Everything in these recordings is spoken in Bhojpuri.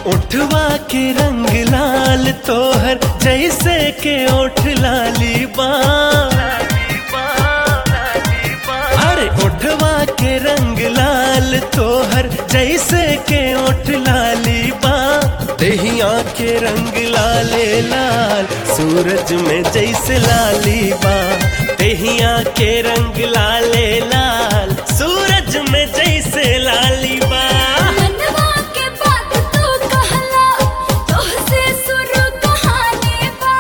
उठवा के रंग लाल तोहर जैसे के ओठ लाली बा अरे उठवा के रंग लाल तोहर जैसे के ओठ लाली बा दहिया के रंग लाले लाल सूरज में जैसे लाली बा दहिया के रंग लाले लाल सूरज में जैसे लाली बा मनवा के बात तू कहला तोहसे शुरू कहानी बा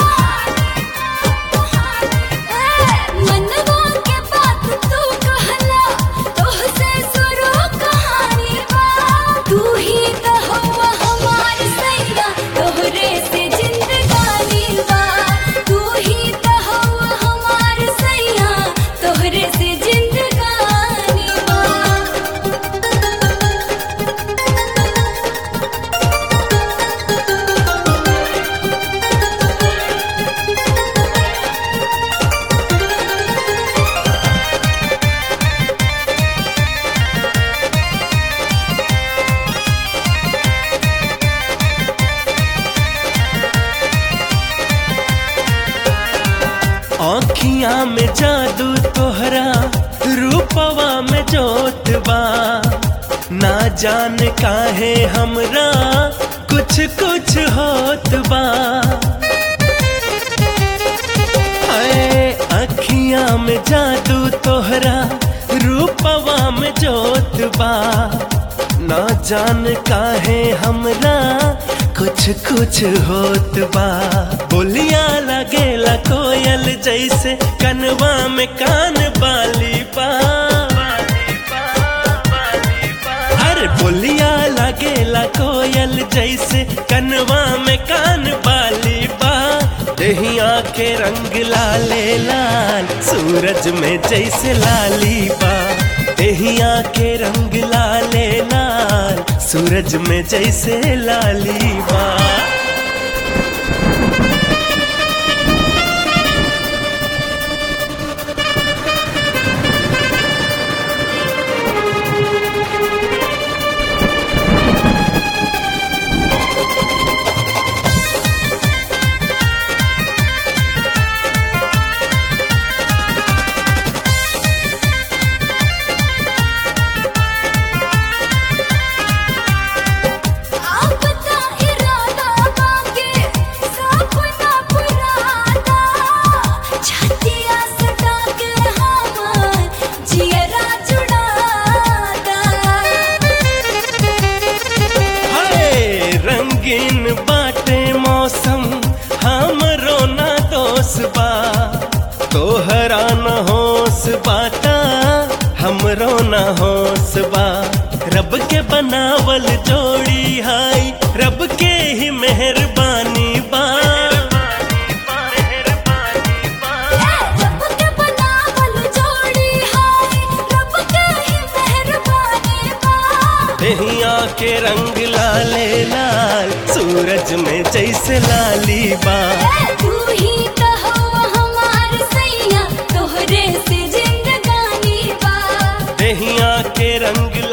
ए, मनवा के बात तू कहला तोहसे शुरू कहानी बा तू ही तो हवा हमार सैया तोहरे से जिंदगानी बा तू ही तो हवा हमार सैया तोहरे से जिंदगानी बा आँखिया में जादू तोहरा रूपवा में जोत बा ना जान काहे हमरा कुछ कुछ होत बा हाय अखिया में जादू तोहरा रूपवा में जोत बा ना जान काहे हमरा कुछ कुछ होत बा बोलिया लगेला कोयल जैसे कनवा में कान बाली बा अरे बोलिया लगेला कोयल जैसे कनवा में कान बाली बा दहिया के रंग लाले लाल सूरज में जैसे लाली बा दहिया के रंग लाले लाल सूरज में जैसे लाली बा आपका इरादा बाके सपना पुराना छतिया सटा के हमार जियरा जुड़ाता हाय रंगीन बाटे मौसम हमरो ना दोष बा तोहरा न होश बाटा हमरो न होश बा रब के बनावल जोड़ी हाय रब के ही मेहरबानी बा रब के बनावल जोड़ी हाय रब के ही मेहरबानी बा दहिया के रंग लाले लाल सूरज में जैसे लाली बा तू ही तो हवा हमार सैया तोहरे से जिंदगानी बा दहिया के रंग